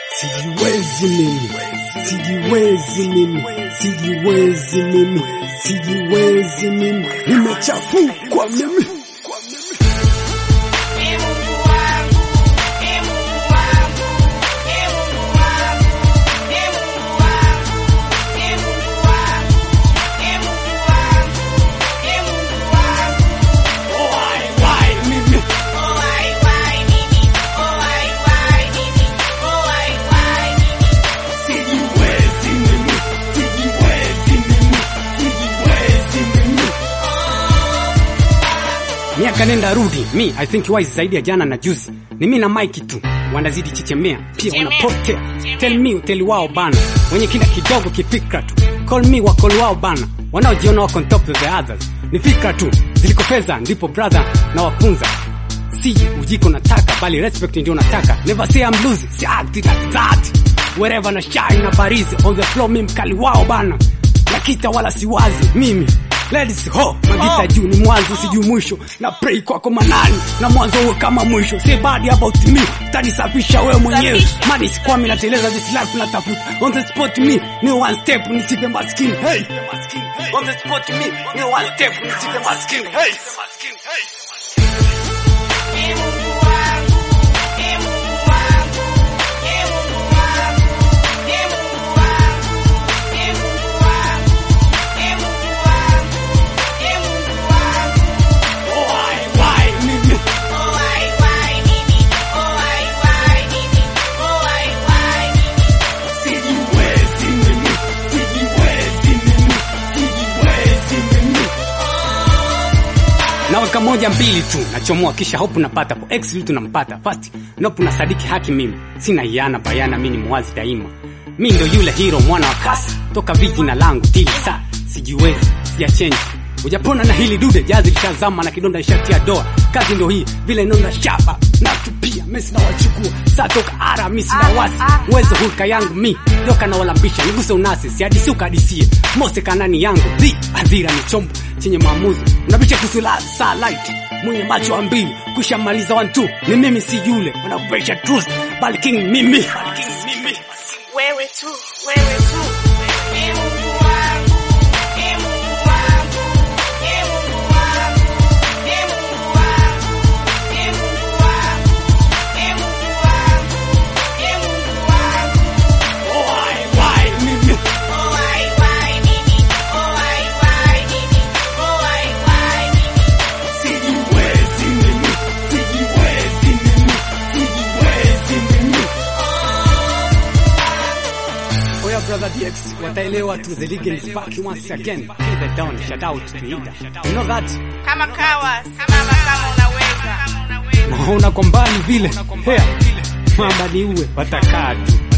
Sijiwezi mimi, sijiwezi mimi, sijiwezi mimi, sijiwezi mimi, nimechafukwa mimi. miaka nenda rudi mi i think wise zaidi ya jana na juzi ni mi na mike tu wanazidi chichemea pia wanapotea tell me uteli wao bana wenye kila kidogo kifikra tu call me wakol wao bana wanaojiona wako on top of the others ni fikra tu ziliko fedha ndipo brother na wafunza si ujiko nataka bali respect ndio nataka never say I'm losing si act it like that wherever na shine na barizi on the floor mi mkali wao bana nakita wala siwazi mimi Ladies ho magita juu ni mwanzo sijui mwisho na pray kwako manani na mwanzo uwe kama mwisho say bad about me tanisafisha wewe mwenyewe mani sikwami nateleza this life natafuta on the spot me ni one step nisipe maskini hey on the spot me ni one step nisipe maskini hey naweka moja mbili tu nachomoa kisha hope napata po x vitu nampata fast nope na sadiki haki mimi sina iana bayana mimi ni mwazi daima mi ndo yule hero mwana wa kasi toka viji na langu tili sa sijiwezi siya change ujapona na hili dude jazi lishazama na kidonda ishatia doa kazi ndo hii vile nonda shaba natupia mesi na wachukua saa toka ara mi sina wasi uwezo hulka yangu mi joka na walambisha niguse unasi siadisi ukadisie mose kanani yangu dhi adhira ni chombo chenye maamuzi unabisha kusula saa light mwenye macho wa mbili kushamaliza wantu ni mimi si yule wanakupesha truth bali king mimi bali king mimi wewe tu wewe tu Oya brother DX wataelewa tu the league is back once again Kill the down shout out to Ida you know that kama kawa simama kama unaweza naona kwa mbali vile hea mamba ni uwe watakaa tu